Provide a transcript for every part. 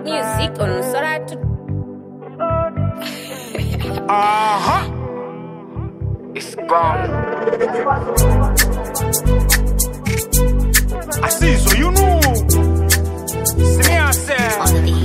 Music on Soratu. Aha! It's gone. I see, so you know. See me, I say.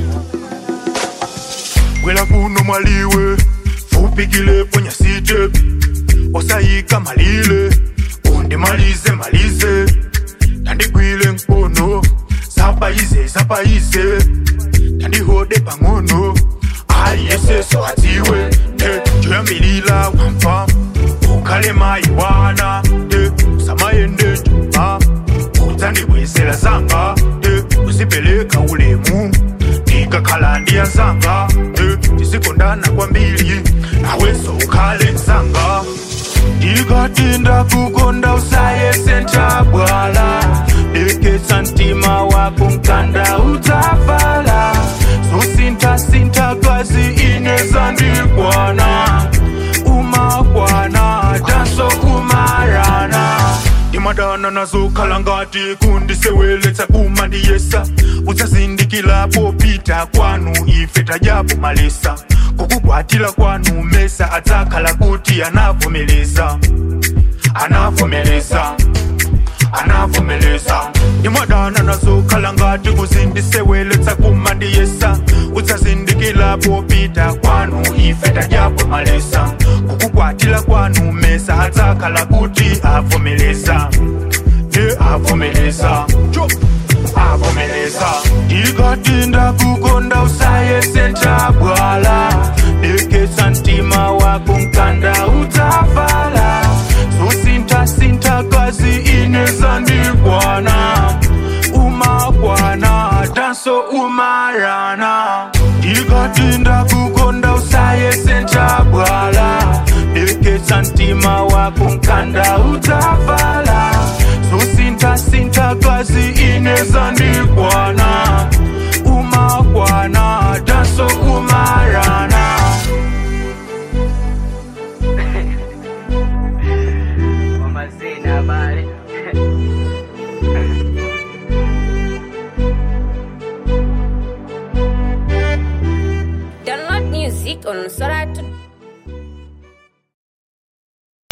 Wela kuno maliwe fupikile kwenye site osayika malile undimalize malize tandigwile nkono zapayize zapayize tandihode pang'ono aliyeseso atiwe te joyambilila wamfa ukale mayi wana te usamayende njuma udzandibwezela zanga te uzipeleka ulemu ndikakhala ndiyazanga te tisikondana kwambiri naweso ukhale nzanga ndikatinda kukonda usayese ntabwala deketsa mtima wako mkanda utafala zosintasinta kazi ineza ndikwana umakwana tanso umarana ndimadana nazokhala ngati kundiseweletsa kumandiyesa udzazindikila popita kwanu ife tajapo malesa kukukwatila kwanu mesa adzakhala kuti anavomeleza anavomeleza anavomeleza ndimadana nazokhala ngati kuzindiseweletsa kumandiyesa udzazindikila popita kwanu ife tajapo malesa kukukwatila kwanu mesa adzakhala kuti avomeleza ye avomeleza avomeleza ndikatinda kukonda usayese ntabwala deketsa mtima wako mkanda utafala zosintasinta kazi ineza ndikwana umakwana tanso umarana ndikatinda kukonda usayese ntabwala deketsa mtima wako mkanda